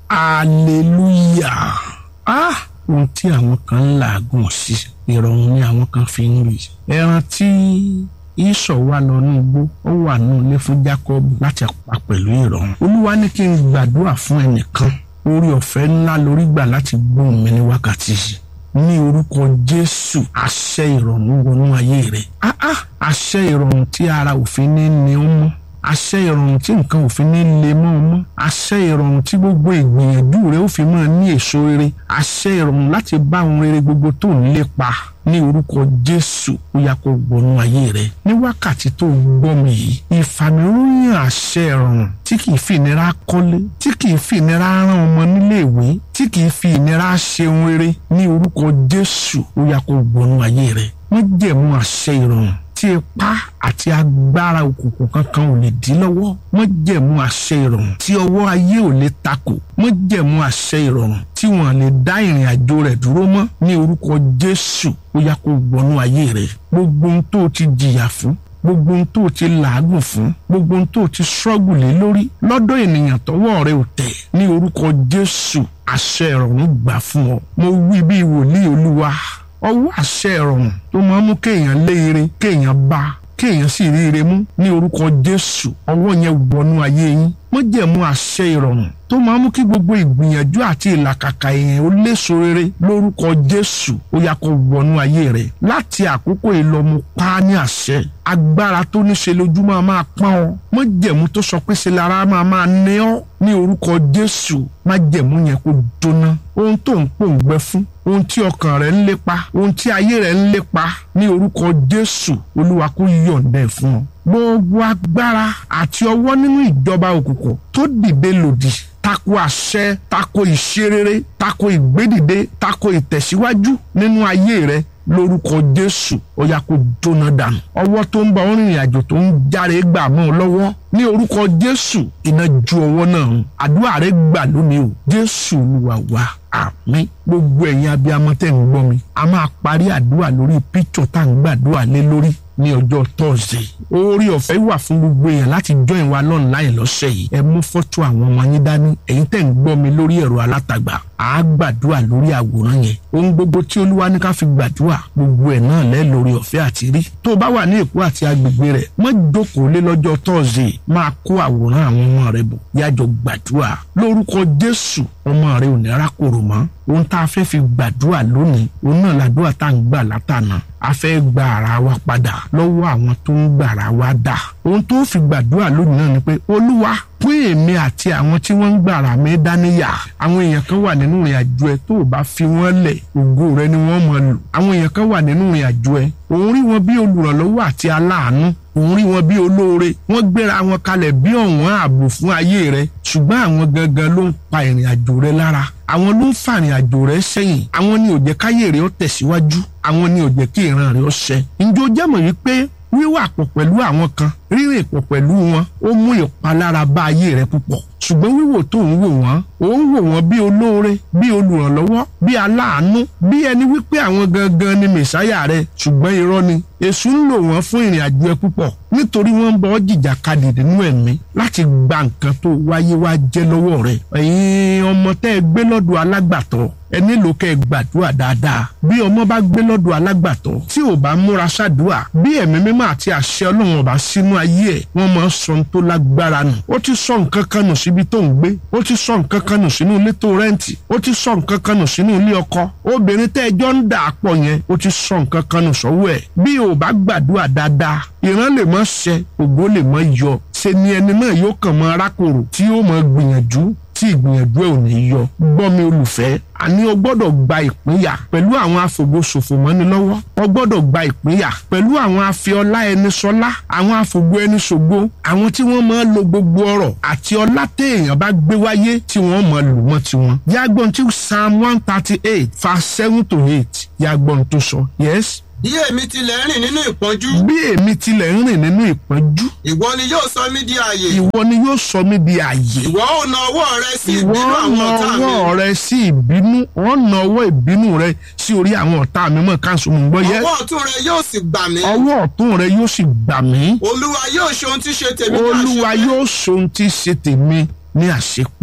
hallelujah ah ohun tí àwọn kan ń làágùn sí ìrọ̀rùn ni àwọn kan fi ń rí ẹran tí ìsọ̀ wà lọ ní igbó ó wà ní ilé fún Jacob láti pa pẹ̀lú ìrọ̀rùn olúwa ní kí n gbàdúrà fún ẹnìkan orí ọ̀fẹ́ ńlá lórí gbà láti gbóhùn mi ní wákàtí yìí ní orúkọ Jésù àṣẹ ìrọ̀rùn wọnú ayé rẹ̀ ah ah àṣẹ ìrọ̀rùn tí ara òfin ní ní ó mọ́ àṣẹ ìrọ̀rùn tí nǹkan òfin ní lè mọ́ ọ mọ́ àṣẹ ìrọ̀rùn tí gbogbo ìgbìyànjú rẹ ó fi máa ní èso rere àṣẹ ìrọ̀rùn láti bá ohun rere gbogbo tó ń lépa ní orúkọ Jésù ó yá kó gbọnú ayé rẹ ní wákàtí tó gbọ́ mi yìí ìfàmìlóyìn àṣẹ ìrọ̀rùn tí kì í fi ìnira kọ́lé tí kì í fi ìnira rán ọmọ níléèwé tí kì í fi ìnira ṣe ohun rere ní orúkọ Jésù ó yá kó gbọnú ayé rẹ wọ́n jẹ̀mú àṣẹ ìrọ̀rùn tí ipá àti agbára òkùnkùn kankan ò lè dí lọ́wọ́ wọ́n jẹ̀mú àṣẹ ìrọ̀rùn tí ọwọ́ ayé ò lè takò wọ́n jẹ̀mú àṣẹ ìrọ̀rùn tí wọ́n lè dá ìrìn àjò rẹ̀ dúró mọ́ ní orúkọ Jésù ó yá kó wọnú ayé rẹ̀ gbogbo ohun tó o ti jìyà fún gbogbo ohun tó o ti làágùn fún gbogbo ohun tó o ti ṣọ́gù lé lórí lọ́dọ̀ ènìyàn tọwọ́ rẹ ò tẹ̀ ní orúkọ Jésù àṣẹ ìrọ̀rùn gbà fún ọ mo wí bí wòlíì Olúwa ọwọ́ àṣẹ ìrọ̀rùn tó máa ń mú kéèyàn lé ire kéèyàn bá kéèyàn sì rí ire mú ní orúkọ Jésù ọwọ́ yẹn wọnú ayé yín wọ́n jẹ̀mú àṣẹ ìrọ̀rùn tó máa ń mú kí gbogbo ìgbìyànjú àti ìlàkàkà èèyàn ó léso rere lórúkọ Jésù ó yá kó wọnú ayé rẹ̀ láti àkókò ìlọmú pa á ní àṣẹ agbára tó ní ṣe lójúmọ́ máa pọ́n ọ wọ́n jẹ̀mú tó sọ pé ṣe lára máa máa ní ọ́ ní orúkọ Jésù má jẹ̀mú yẹn kó jóná ohun tó ń pòǹgbẹ fún ohun tí ọkàn rẹ̀ ń lépa ohun tí ayé rẹ̀ ń lépa ní orúkọ Jésù Olúwa kó yọ̀ǹda ẹ̀ fún ọ gbogbo agbára àti ọwọ́ nínú ìjọba òkùnkùn tó dìde lòdì tako àṣẹ tako ìṣerere tako ìgbédìde tako ìtẹ̀síwájú nínú ayé rẹ lórúkọ Jésù ó yá kó jóná dànù ọwọ́ tó ń bá ọ rìnrìn àjò tó ń járe gbà mọ́ ọ lọ́wọ́ ní orúkọ Jésù iná ju ọwọ́ náà hàn àdúrà rẹ gbà lónìí o Jésù Olúwa wa àmín gbogbo ẹ̀yin abiyamọ tẹ́ ń gbọ́ mi a máa parí àdúrà lórí píktọ̀ tá à ń gbàdúrà lé lórí ní ọjọ́ tọ́sídẹ̀ẹ́ orí ọ̀fẹ́ wà fún gbogbo èèyàn láti join wa online lọ́sẹ̀ yìí ẹ mú fọ́tò àwọn ọmọ yín dání ẹ̀yin tẹ̀ ń gbọ́ mi lórí ẹ̀rọ alátagbà á gbàdúrà lórí àwòrán yẹn ohun gbogbo tí olúwa ní ká fi gbàdúrà gbogbo ẹ̀ náà lẹ́ lórí ọ̀fẹ́ àti rí tó o bá wà ní èkó àti agbègbè rẹ̀ mọ́ jókòó lé lọ́jọ́ tọ́sídẹ̀ẹ́ máa kó àwòrán àwọn ọmọ rẹ bọ̀ yájọ gbàdúrà lórúkọ jésù ọmọ rẹ ò ní rákòrò mọ́ ohun tá a fẹ́ fi gbàdúrà lónìí òun náà làdúrà tá à ń gbà látànà a fẹ́ gba ara wa padà lọ́wọ́ àwọn tó ń gbà ara wa dà ohun tó fi gbàdúrà lónìí náà ni pé olúwa pín èmi àti àwọn tí wọ́n ń gbà ara mi dáníyà àwọn èèyàn kan wà nínú ìrìn àjò ẹ tó o bá fi wọ́n lẹ̀ ògo rẹ ni wọ́n máa lò àwọn èèyàn kan wà nínú ìrìn àjò ẹ òun rí wọn bí olùrànlọ́wọ́ àti aláàánú òun rí wọn bí olóore wọ́n gbéra wọn kalẹ̀ bí ọ̀wọ́n ààbò fún ayé rẹ ṣùgbọ́n àwọn gangan ló ń pa ìrìn àjò rẹ lára àwọn ló ń fa ìrìn àjò rẹ sẹ́yìn àwọn ni ò jẹ́ káyé rẹ ó tẹ̀síwájú àwọn ni ò jẹ́ kí ìran rẹ ó ṣẹ. ǹjọ́ jẹ́mọ̀ wípé wíwà pọ̀ pẹ̀lú àwọn kan rírìn pọ̀ pẹ̀lú wọn ó mú ìpalára bá ayé rẹ púpọ̀ ṣùgbọ́n wíwò tó ń wò wọ́n ó ń wò wọ́n bí olóore bí olùrànlọ́wọ́ bí aláàánú bí ẹni wípé àwọn gangan ni mẹ̀sáyà rẹ ṣùgbọ́n irọ́ ni èṣù ń lò wọ́n fún ìrìn àjò ẹ púpọ̀ nítorí wọ́n ń bọ́ jìjàkadì nínú ẹ̀mí láti gba nǹkan tó wáyé wá jẹ́ lọ́wọ́ rẹ ẹ̀yin ọmọ tẹ́ ẹ gbé lọ́dọ̀ alágbàtọ́ ẹ nílò kẹ́ ẹ gbàdúrà dáadáa bí ọmọ bá gbé lọ́dọ̀ alágbàtọ́ tí ò bá múra ṣàdúrà bí ẹ̀mí mímọ́ àti àṣẹ ọlọ́run ọba sínú ayé ẹ̀ wọ́n máa ń sọ ohun tó lágbára nù ó ti sọ nǹkan kan nù síbi tó ń gbé ó ti sọ nǹkan kan nù sínú ilé tó rẹ́ǹtì ó ti sọ nǹkan kan nù sínú ilé ọkọ obìnrin tẹ́ ẹjọ́ ń dà pọ̀ yẹn ó ti sọ nǹkan kan nù sọ́wọ́ ẹ̀ bí ò bá gbàdúrà dáadáa ìran lè mọ́ ṣẹ ògo lè mọ́ yọ ṣe ni ẹni náà yóò kàn mọ́ arákòrò tí yóò mọ́ gbìyànjú tí ìgbìyànjú ẹ̀ ò ní yọ gbọ́ mi olùfẹ́ àní o gbọ́dọ̀ gba ìpínyà pẹ̀lú àwọn afògbóṣòfò mọ́ni lọ́wọ́ o gbọ́dọ̀ gba ìpínyà pẹ̀lú àwọn afiọlá ẹni sọlá àwọn afògbó ẹni ṣògbó àwọn tí wọ́n máa lo gbogbo ọrọ̀ àti ọlá téèyàn bá gbé wáyé tí wọ́n máa lò mọ́ tiwọn. yàgbọ́n tí psalm one thirty eight verse seven to eight yàgbọ́n tó sọ yes bí èmi tilẹ̀ ń rìn nínú ìpọ́njú. bí èmi tilẹ̀ ń rìn nínú ìpọ́njú. ìwọ ni yóò sọ mí di àyè. ìwọ ni yóò sọ mí di àyè. ìwọ ò na ọwọ́ rẹ sí ìwọ ìbínú àwọn na ọ̀tá mi. ọwọ́ rẹ sí ìbínú ọ na ọwọ́ ìbínú rẹ sí orí àwọn ọ̀tá mi mọ̀ káńsù mọ̀ gbọ́ yẹ. ọwọ́ ọ̀tún rẹ yóò sì gbà mí. ọwọ́ ọ̀tún rẹ yóò sì gbà mí. olúwa yóò ṣe ohun tí ṣe tèmi ní olúwa àṣepé. yóò ṣohun tí ṣe tèmi ní àṣepé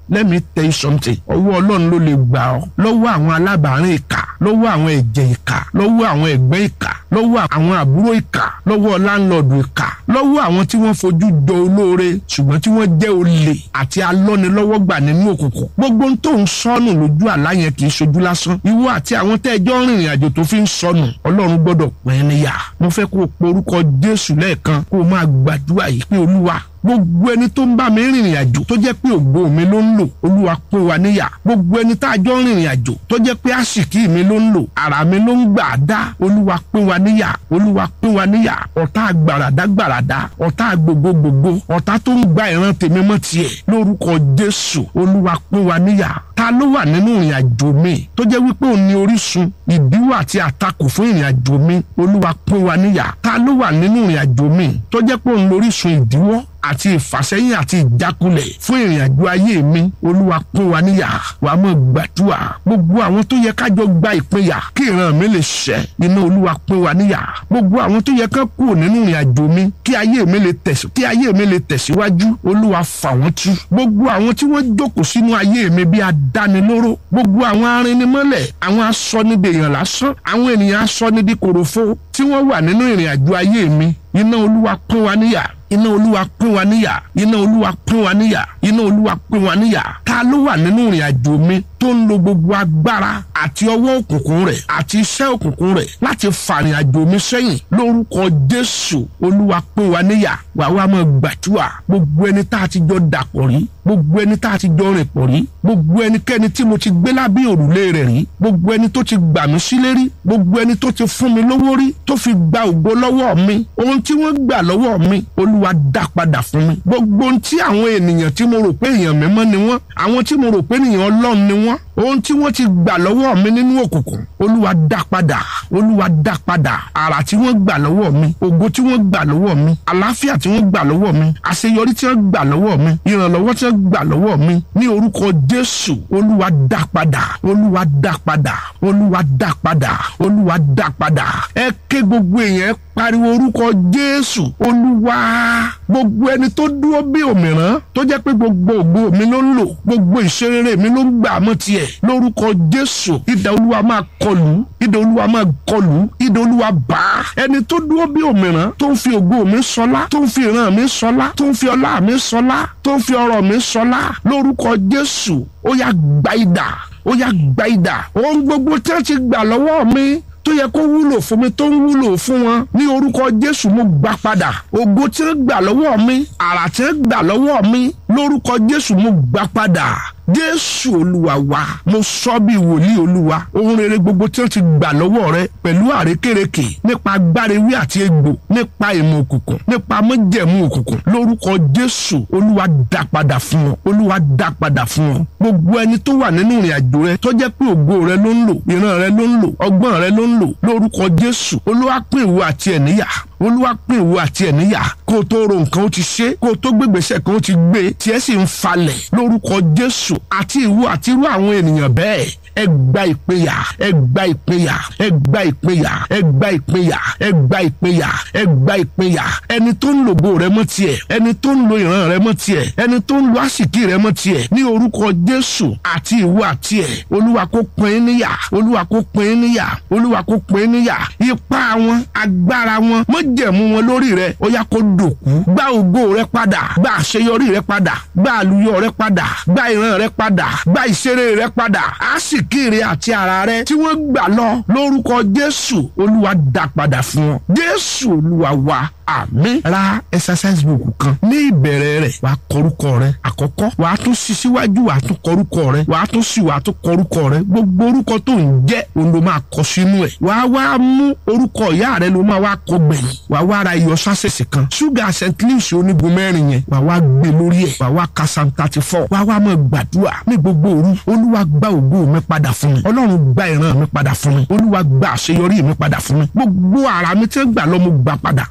let me tell you something ọwọ́ ọlọ́run ló lè gbà ọ́ lọ́wọ́ àwọn alábàárìn ìkà lọ́wọ́ àwọn ẹ̀jẹ̀ ìkà lọ́wọ́ àwọn ẹ̀gbẹ́ ìkà lọ́wọ́ àwọn àbúrò ìkà lọ́wọ́ láńlọ́ọ̀dù ìkà lọ́wọ́ àwọn tí wọ́n fojú jọ olóore ṣùgbọ́n tí wọ́n jẹ́ olè àti alọ́nilọ́wọ́gbà nínú òkùnkùn gbogbo ohun tó ń sọnù lójú àlá yẹn kì í ṣojú lásán ìwọ àti àwọn tẹ́ẹ̀jọ́ rìnrìn àjò tó fi ń sọnù ọlọ́run gbọ́dọ̀ pín níyà mo fẹ́ kó o porúkọ jésù lẹ́ẹ̀kan kó o máa gbàdúrà yìí pé olúwa gbogbo ẹni tó ń bá mi rìnrìn àjò tó jẹ́ pé ògo mi ló ń lò olúwa pín wa níyà gbogbo ẹni tá a jọ ń rìnrìn àjò tó jẹ́ pé àṣìkí mi ló ń lò ara mi ló ń gbà á dá olúwa pín wa níyà olúwa pín wa níyà ọ̀tá gbàràdá gbàràdá ọ̀tá gbogbogbò ọ̀tá tó ń gba ìran tèmi mọ́ tiẹ̀ lórúkọ jésù olúwa pín wa níyà ta ló wà nínú ìrìn àjò mi tó jẹ́ wípé òun ni orísun ìdíwọ́ àti àtakò fún ìrìn àjò mi olúwa pín wa níyà ta ló wà nínú ìrìn àjò mi tó jẹ́ pé òun lórísun ìdíwọ́ àti ìfàsẹ́yìn àti ìjákulẹ̀ fún ìrìn àjò ayé mi olúwa pín wa níyà wàá mọ̀ gbàdúrà gbogbo àwọn tó yẹ kájọ gba ìpínyà kí ìran mi lè ṣẹ iná olúwa pín wa níyà gbogbo àwọn tó yẹ ká kú nínú ìrìn àjò mi kí ayé mi lè tẹ̀sí kí ayé mi lè tẹ̀síwájú olúwa fà wọ́n tú gbogbo àwọn tí wọ́n jókòó sínú ayé mi bí adánilóró gbogbo àwọn arinimọ́lẹ̀ àwọn asọ́nidèèyàn lásán àwọn ènìyàn asọ́nidí kòròfo tí wọ́n wà nínú ìrìn àjò ayé mi iná olúwa pín wa níyà iná olúwa pín wa níyà iná olúwa pín wa níyà iná olúwa pín wa níyà ta ló wà nínú ìrìn àjò mi tó ń lo gbogbo agbára àti ọwọ́ òkùnkùn rẹ̀ àti iṣẹ́ òkùnkùn rẹ̀ láti fàrìn àjò mi sẹ́yìn lórúkọ jésù olúwa pín wa níyà wàá wá máa gbàdúrà gbogbo ẹni tá a ti jọ dàpọ̀ rí gbogbo ẹni tá a ti jọ rìn pọ̀ rí gbogbo ẹnikẹ́ni tí mo ti gbé lábẹ́ òrùlé rẹ̀ rí gbogbo ẹni tó ti gbà mí sílé rí gbogbo ẹni tó ti fún mi lówó rí tó fi gba ògo lọ́wọ́ mi ohun tí wọ́n gbà lọ́wọ́ mi olúwa dá padà fún mi gbogbo ohun tí àwọn ènìyàn tí mo rò pé èèyàn mímọ́ ni wọ́n àwọn tí mo rò pé ènìyàn ọlọ́run ni wọ́n ohun tí wọ́n ti gbà lọ́wọ́ mi nínú òkùnkùn olúwa dá padà olúwa dá padà àrà tí wọ́n gbà lọ́wọ́ mi ògo tí wọ́n gbà lọ́wọ́ mi àlàáfíà tí wọ́n gbà lọ́wọ́ mi àṣeyọrí tí wọ́n gbà lọ́wọ́ mi ìrànlọ́wọ́ tí wọ́n gbà lọ́wọ́ mi ní orúkọ jésù olúwa dá padà olúwa dá padà olúwa dá padà olúwa dá padà ẹ ké gbogbo èèyàn pariwo orúkọ jésù olúwa gbogbo ẹni tó dúró bí òmìrán tó jẹ́ pé gbogbo ògo mi ló ń lò gbogbo ìṣerere mi ló ń gbà mọ́ tiẹ̀ lórúkọ jésù idà olúwa máa kọlù idà olúwa máa kọlù idà olúwa bá ẹni tó dúró bí òmìrán tó ń fi ògo mi sọlá tó ń fi ìran mi sọlá tó ń fi ọlá mi sọlá tó ń fi ọrọ̀ mi sọlá lórúkọ jésù ó yá gba idà ó yá gba idà ohun gbogbo tí wọ́n ti gbà lọ́wọ́ mi tó yẹ kó wúlò fún mi tó ń wúlò fún wọn ní orúkọ jésù mo gbà padà ògo tí ń gbà lọ́wọ́ mi àrà tí ń gbà lọ́wọ́ mi lórúkọ jésù mo gbà padà jésù olúwa wa mo sọ bí wòlíì olúwa ohun rere gbogbo tí wọ́n ti gbà lọ́wọ́ rẹ pẹ̀lú àrékérekè nípa agbárewí àti egbò nípa ìmọ̀ òkùnkùn nípa mọ́jẹ̀mú òkùnkùn lórúkọ jésù olúwa dá padà fún ọ olúwa dá padà fún ọ gbogbo ẹni tó wà nínú ìrìn àjò rẹ tó jẹ́ pé ògo rẹ ló ń lò ìran rẹ ló ń lò ọgbọ́n rẹ ló ń lò lórúkọ jésù olúwa pín ìwọ àti ẹ̀ níyà olúwa pín ìwọ àti ẹ̀ níyà kó o tó ro nǹkan ó ti ṣe kó o tó gbégbèsè kan ó ti gbé tiẹ̀ sì ń falẹ̀ lórúkọ jésù àti ìwọ àti irú àwọn ènìyàn bẹ́ẹ̀ ẹ gba ìpínyà ẹ gba ìpínyà ẹ gba ìpínyà ẹ gba ìpínyà ẹ gba ìpínyà ẹ gba ìpínyà ẹni tó ń lògo rẹ mọ́ tiẹ̀ ẹni tó ń lo ìran rẹ mọ́ tiẹ̀ ẹni tó ń lo àsìkí rẹ mọ́ tiẹ̀ ní orúkọ jésù àti ìwọ àti ẹ olúwa kó pín in níyà olúwa kó pín in níyà olúwa kó pín in níyà ipá wọn agbára wọn mọ́jẹ̀mú wọn lórí rẹ ó yá kó dòkú gba ògo rẹ padà gba àṣeyọrí rẹ padà gba àlùyọ rẹ padà gba ìran rẹ padà gba ìṣeré rẹ padà àsìkí rẹ àti ara rẹ tí wọ́n gbà lọ lórúkọ jésù olúwa dá padà fún ọ jésù olúwa wa àmín ra exercise book kan ní ìbẹ̀rẹ̀ rẹ̀ wàá kọrúkọ rẹ àkọ́kọ́ wàá tún sí síwájú wàá tún kọrúkọ rẹ wàá tún sí wàá tún kọrúkọ rẹ gbogbo orúkọ tó ń jẹ́ òun ló máa kọ sínú ẹ̀ wàá wá mú orúkọ ìyá rẹ ló máa wá kọ gbẹ̀yìn wàá wá ra iyọ̀ sásẹ̀sì kan ṣúgà st louis onígun mẹ́rin yẹn wàá wá gbé lórí ẹ̀ wàá wá ka psalm thirty four wàá wá máa gbàdúrà ní gbogbo òru olúwa gba ògo mi padà fún mi ọlọ́run gba ìran mi padà fún mi olúwa gba àṣeyọrí mi padà fún mi gbogbo ara mi tí ń gbà lọ mo gbà padà tó bá ti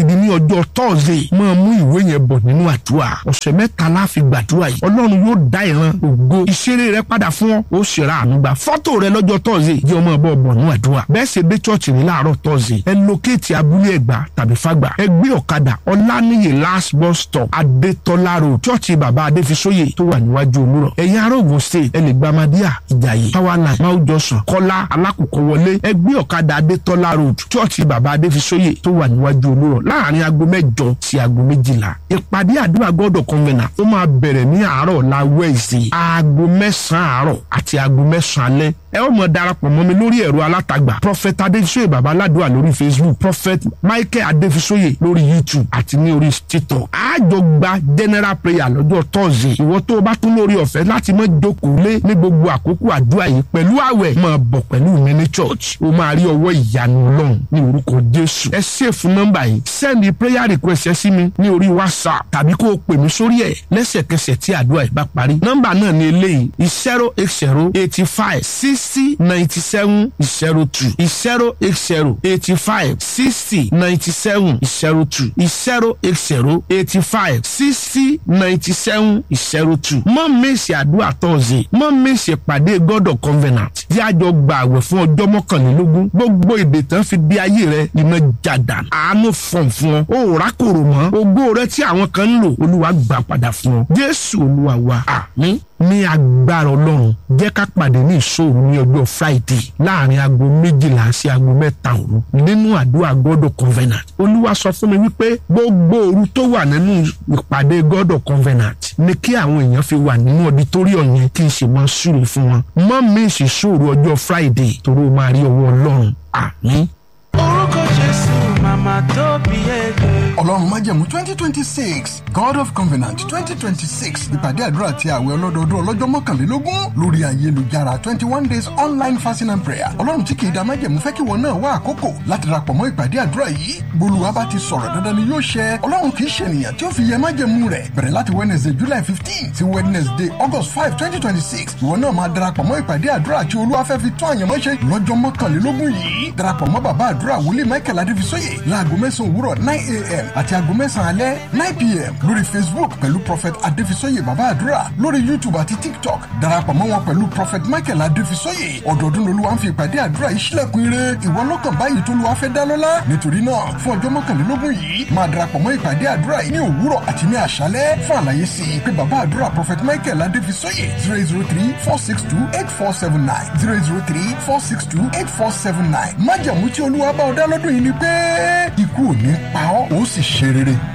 gidigidi ní ọjọ́ tọ́ọ̀sì máa mú ìwé yẹn bọ̀ nínú àdúrà ọ̀sẹ̀ mẹ́ta la fi gbàdúrà yìí ọlọ́run yóò dá ìran ògo ìṣeré rẹ padà fún ọ ó sì ra àánú gbà fọ́tò rẹ lọ́jọ́ tọ́ọ̀sì jẹ́ ọmọ ọbọ̀ bọ̀ nínú àdúrà bẹ́ẹ̀ ṣe dé chọ́ọ̀chì ní láàárọ̀ tọ́ọ̀sì ẹ lókèétì abúlé ẹ̀gbá tàbí fàgbà ẹ gbé ọ̀kadà ọláníyè last bus stop adétọ́lá road chọ́ọ̀chì bàbá adéfisóyè tó wà níwájú olúrọ̀ ẹ̀yin ará Ògùn state ẹ lè gba amadíà ìjàyè powerline máa jọsàn kọ́lá alákòókò wọlé ẹ gbé ọ̀kadà adétọ́lá road chọ́ọ̀chì bàbá adéfisóyè tó wà níwájú olúrọ̀ láàrin aago mẹ́jọ sí aago méjìlá ìpàdé àdúrà gọ́dọ̀ convener ó máa bẹ̀rẹ̀ ní àárọ̀ la wẹ́ẹ̀sì aago mẹ́sàn-án àárọ̀ àti aago mẹ́sàn-án alẹ́ ẹ ó mọ darapọ̀ mọ́ mi lórí ẹ̀rọ alátagbà prophet adéfisóyè baba aládùúrà lórí facebook prophet michael adéfisóyè lórí youtube àti ní orí tiktok àjọ gba general prayer lọ́jọ́ tọ́sí ìwọ tó o bá tún lórí ọ̀fẹ́ láti mọ jókòó lé ní gbogbo àkókò àdúrà yìí pẹ̀lú àwẹ̀ máa bọ̀ pẹ̀lú mi ní church o máa rí ọwọ́ ìyanu ọlọ́run ní orúkọ jésù ẹ ṣèfù nọ́mbà yìí send prayer request ẹ sí mi ní orí whatsapp tàbí kó o pè mí sórí ẹ̀ lẹ́sẹ̀kẹsẹ̀ tí àdúrà yìí bá parí nọ́mbà náà ní eléyìí zero eight zero eighty five sixty ninety seven zero two zero eight zero eighty five sixty ninety seven zero two zero eight zero eighty five sixty ninety seven zero two mọ́ mèsì àdúrà tọ́sí mọ́ mèsì ìpàdé God of Covenant tí a jọ gba àwẹ̀ fún ọjọ́ mọ́kànlélógún gbogbo èdè tán fi di ayé rẹ iná jàdá àánú fọ̀n fún ọ ó rákòrò mọ́ ògo rẹ tí àwọn kan ń lò olúwa gbà padà fún ọ Jésù olúwa wa àmín ní agbára ọlọ́run jẹ́ ká pàdé ní ìṣòro ní ọjọ́ friday láàrin aago méjìlá sí aago mẹ́ta òru nínú àdúrà God of Covenant olúwa sọ fún mi wípé gbogbo òru tó wà nínú ìpàdé God of Covenant ni kí àwọn èèyàn fi wà nínú ọdítọ́ríọ̀ yẹn kí n sì máa súre fún wọn mọ́ mi ìṣòro ọjọ́ friday torí o máa rí ọwọ́ ọlọ́run àmín. orúkọ jésù màmá tó bí ẹgbẹ́. ọlọ́run májẹ̀mú twenty twenty six god of covenant twenty twenty six ìpàdé àdúrà àti àwẹ̀ ọlọ́dọọdún ọlọ́jọ́ mọ́kànlélógún lórí ayélujára twenty one days online fasting and prayer ọlọ́run tí kì í da májẹ̀mú fẹ́ kí wọn náà wá àkókò láti darapọ̀ mọ́ ìpàdé àdúrà yìí bolúwa bá ti sọ̀rọ̀ dandan ni yóò ṣẹ ọlọ́run kì í ṣe ènìyàn tí ó fi yẹ májẹ̀mú rẹ̀ bẹ̀rẹ̀ láti wednesday july fifteen sí wednesday august five twenty twenty six ìwọ náà máa darapọ̀ mọ́ ìpàdé àdúrà tí olúwa fẹ́ fi tún àyànmọ́ ṣe lọ́jọ́ mọ́kànlélógún yìí darapọ̀ mọ́ bàbá àdúrà wòlíì michael adéfisóyè láago mẹ́sàn-án òwúrọ̀ nine a.m. àti aago mẹ́sàn-án alẹ́ nine pm lórí facebook pẹ̀lú prophet adéfisóyè bàbá àdúrà lórí youtube àti tiktok darapọ̀ mọ́ wọn pẹ̀lú prophet michael adéfisóyè ọdọọdún lolúwa ń fi ìpàdé àdúrà yìí sílẹ̀kùn ire ìwọ lọ́kàn báyìí tó lùwà fẹ́ dá lọ́lá nítorí náà fún ọjọ́ mọ́kànlélógún yìí máa darapọ̀ mọ́ ìpàdé àdúrà yìí ní òwúrọ̀ àti ní àṣálẹ́ fún àlàyé sí i pé bàbá àdúrà prophet michael adéfisóyè zero zero three four six two eight four seven nine zero zero three four six two eight four seven nine májàmú tí olúwa bá ọ dá lọ́dún yìí ni pé ikú ò ní pa ọ́ ó sì ṣe rere.